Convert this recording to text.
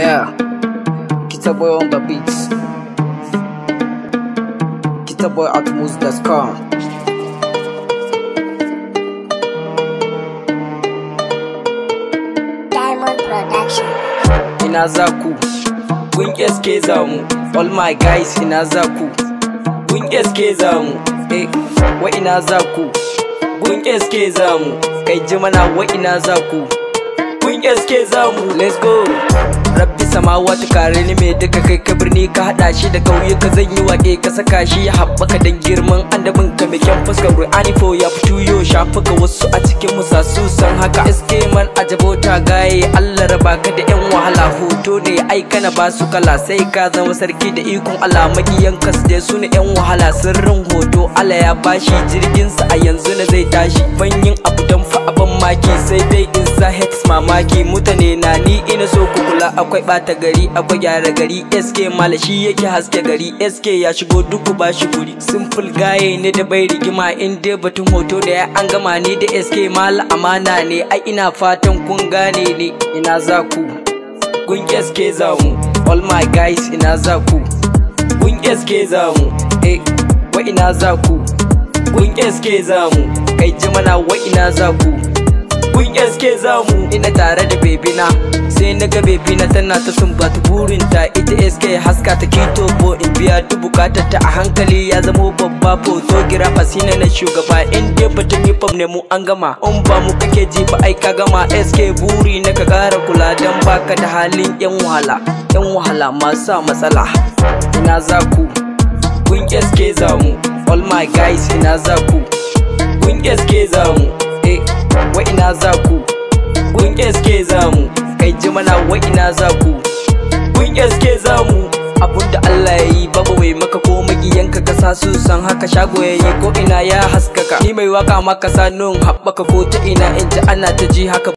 Yeah, Kita Boy on the beats. Kita Boy at moose.com. Diamond Production. Ina za ku, kun SK za mu, all my guys ina za ku, kun SK za mu, eh, wa ina za ku, kun SK za mu, kai ji mana wa ina za ku, kun SK za mu, let's go. Rabbi samawati kare ni mai duka kai ka birni ka hada shi da kauyuka zan yi waƙe ka saka shi ya haɓaka dan girman andabin ka mai kyan fuskar Ru'ani fo ya fito yo shafuka wasu a cikin musa su san haka SK man ajabota gaye Allah raba ka da yan wahala hoto ne ai kana ba su kala sai ka zama sarki da ikon Allah makiyan kas da su ne yan wahala sirrin hoto Allah ya bashi jirgin sa a yanzu na zai tashi ban yin abu dan fa aban maki sai dai in sa hex mamaki mutane na ni ina so ku kula akwai bata gari akwai gyara gari SK mala shi yake haske gari SK ya shigo duku ba shi guri simple gaye ne da bai rigima in dai batun hoto da ya an gama ni da SK mala amana ne ai ina fatan kun gane ne ina za ku kun SK za mu all my guys ina za ku kun SK za mu eh wa ina za ku kun SK za mu kai ji mana wa ina za ku kun SK za mu ina tare da bebina sai na ga bebina tana ta sumbata burinta ita SK haska ta kito bo in biya duk bukatar ta a hankali ya zamo babba photographer shine na shugaba in dai batun hip hop ne mu an gama in ba mu kake ji ba ai ka gama SK buri na ka kara kula dan baka da halin yan wahala yan wahala masu sa matsala ina za ku kun SK za mu all my guys ina za ku kun SK za mu eh wa ina za ku kun SK za mu kai ji mana wa ina za ku kun SK za mu abunda Allah ya yi babu mai maka ko magiyanka ka sa su san haka shago ya yi ko ina ya haskaka ni mai waka maka sa nun haɓaka ko ta ina in ji ana ta ji haka